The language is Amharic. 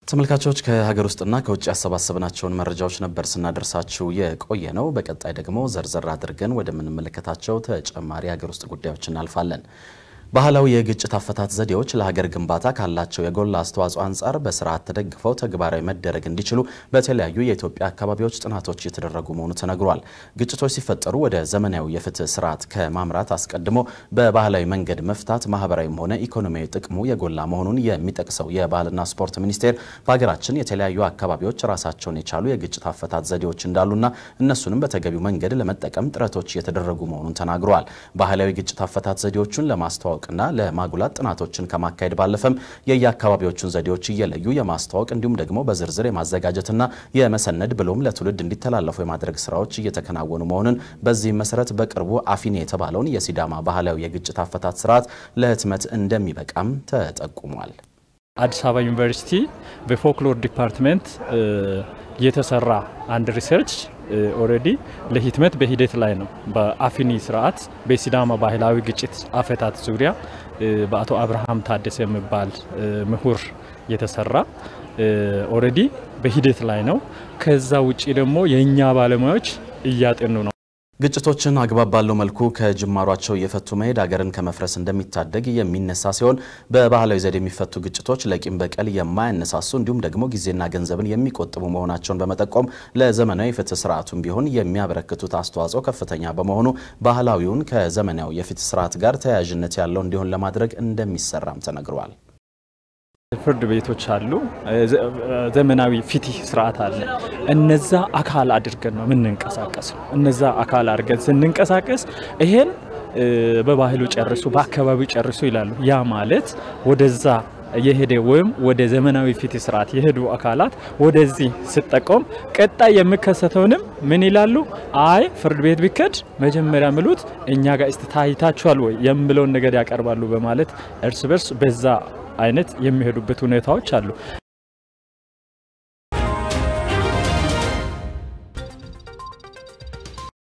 ተመልካቾች ከሀገር ውስጥና ከውጭ ያሰባሰብናቸውን መረጃዎች ነበር ስናደርሳችሁ የቆየ ነው። በቀጣይ ደግሞ ዘርዘር አድርገን ወደምንመለከታቸው ተጨማሪ ሀገር ውስጥ ጉዳዮች እናልፋለን። ባህላዊ የግጭት አፈታት ዘዴዎች ለሀገር ግንባታ ካላቸው የጎላ አስተዋጽኦ አንጻር በስርዓት ተደግፈው ተግባራዊ መደረግ እንዲችሉ በተለያዩ የኢትዮጵያ አካባቢዎች ጥናቶች እየተደረጉ መሆኑ ተነግሯል። ግጭቶች ሲፈጠሩ ወደ ዘመናዊ የፍትህ ስርዓት ከማምራት አስቀድሞ በባህላዊ መንገድ መፍታት ማህበራዊም ሆነ ኢኮኖሚያዊ ጥቅሙ የጎላ መሆኑን የሚጠቅሰው የባህልና ስፖርት ሚኒስቴር በሀገራችን የተለያዩ አካባቢዎች ራሳቸውን የቻሉ የግጭት አፈታት ዘዴዎች እንዳሉና እነሱንም በተገቢው መንገድ ለመጠቀም ጥረቶች እየተደረጉ መሆኑን ተናግረዋል። ባህላዊ ግጭት አፈታት ዘዴዎቹን ለማስተዋወቅ ና ለማጉላት ጥናቶችን ከማካሄድ ባለፈም የየአካባቢዎቹን ዘዴዎች እየለዩ የማስተዋወቅ እንዲሁም ደግሞ በዝርዝር የማዘጋጀትና የመሰነድ ብሎም ለትውልድ እንዲተላለፉ የማድረግ ስራዎች እየተከናወኑ መሆኑን በዚህም መሰረት በቅርቡ አፊኔ የተባለውን የሲዳማ ባህላዊ የግጭት አፈታት ስርዓት ለህትመት እንደሚበቃም ተጠቁሟል። አዲስ አበባ ዩኒቨርሲቲ በፎክሎር ዲፓርትመንት የተሰራ አንድ ሪሰርች ኦልሬዲ ለህትመት በሂደት ላይ ነው። በአፊኒ ስርዓት በሲዳማ ባህላዊ ግጭት አፈታት ዙሪያ በአቶ አብርሃም ታደሰ የሚባል ምሁር የተሰራ ኦልሬዲ በሂደት ላይ ነው። ከዛ ውጭ ደግሞ የእኛ ባለሙያዎች እያጠኑ ነው። ግጭቶችን አግባብ ባለው መልኩ ከጅማሯቸው እየፈቱ መሄድ ሀገርን ከመፍረስ እንደሚታደግ የሚነሳ ሲሆን በባህላዊ ዘዴ የሚፈቱ ግጭቶች ለቂም በቀል የማያነሳሱ እንዲሁም ደግሞ ጊዜና ገንዘብን የሚቆጥቡ መሆናቸውን በመጠቆም ለዘመናዊ ፍትህ ስርዓቱም ቢሆን የሚያበረክቱት አስተዋጽኦ ከፍተኛ በመሆኑ ባህላዊውን ከዘመናዊ የፍትህ ስርዓት ጋር ተያያዥነት ያለው እንዲሆን ለማድረግ እንደሚሰራም ተነግሯል። ፍርድ ቤቶች አሉ፣ ዘመናዊ ፍትህ ስርዓት አለ። እነዛ አካል አድርገን ነው የምንንቀሳቀሰው። እነዛ አካል አድርገን ስንንቀሳቀስ ይሄን በባህሉ ጨርሱ፣ በአካባቢው ጨርሱ ይላሉ። ያ ማለት ወደዛ የሄደ ወይም ወደ ዘመናዊ ፍትህ ስርዓት የሄዱ አካላት ወደዚህ ስጠቆም ቀጣይ የሚከሰተውንም ምን ይላሉ? አይ ፍርድ ቤት ቢከድ መጀመሪያ ምሉት እኛ ጋር እስቲ ታይታችኋል ወይ የሚለውን ነገር ያቀርባሉ በማለት እርስ በርስ በዛ አይነት የሚሄዱበት ሁኔታዎች አሉ።